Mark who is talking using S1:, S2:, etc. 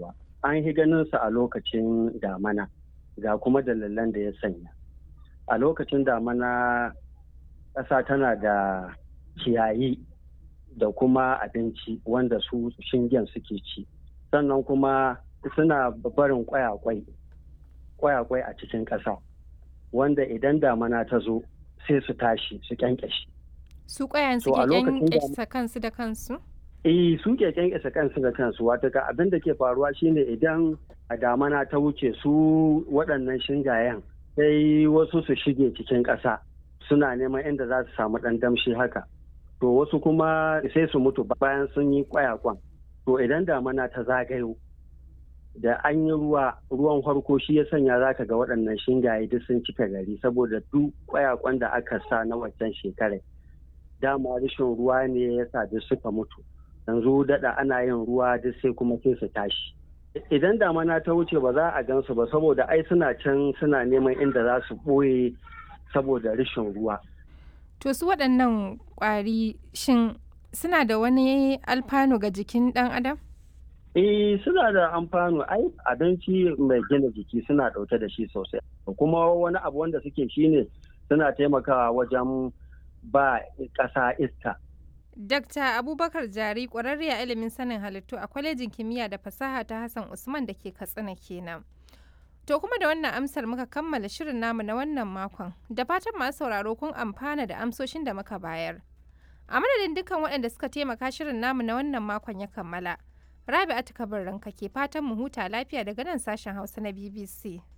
S1: fitowa an yi ganin su a lokacin damana ga kuma dalilan da ya sanya a lokacin damana ƙasa tana da ciyayi da kuma abinci wanda su shingen suke ci sannan kuma suna barin kwayakwai kwayakwai a cikin ƙasa wanda idan damana ta zo sai su tashi su kyankyashi
S2: su kwayan su ke kyankyasa kansu da kansu
S1: eh su ke kyankyasa kansu da kansu wato ga abin da ke faruwa shine idan a damana ta wuce su waɗannan shingayen sai wasu su shige cikin ƙasa suna neman inda za su samu ɗan damshi haka to wasu kuma sai su mutu bayan sun yi kwayakwan to idan damana ta zagayo da an yi ruwa ruwan farko shi ya sanya za ka ga waɗannan shingaye duk sun cika gari saboda duk kwayakwan da aka sa na waccan shekarar dama rashin ruwa ne ya sa duk suka mutu yanzu daɗa ana yin ruwa duk sai kuma sai su tashi idan damana ta wuce ba za a gansu ba saboda ai suna can suna neman inda za su ɓoye saboda rashin ruwa
S2: To su waɗannan ƙwari shin suna da wani alfanu ga jikin ɗan adam?
S1: Eh suna da amfano ai abinci mai gina jiki suna ɗauke da shi sosai. Kuma wani abu wanda suke shine suna taimakawa wajen ba ƙasa iska.
S2: Dakta Abubakar Jari ƙwararre a ilimin sanin halittu a kwalejin kimiyya da fasaha ta Hassan Usman da ke Katsina kenan. To kuma da wannan amsar muka kammala shirin namu na wannan makon. Da fatan masu sauraro kun amfana da amsoshin da muka bayar. A madadin dukkan waɗanda suka taimaka shirin namu na wannan makon ya kammala. Rabi'atu Kabir ranka ke fatan mu huta lafiya daga nan sashen Hausa na BBC.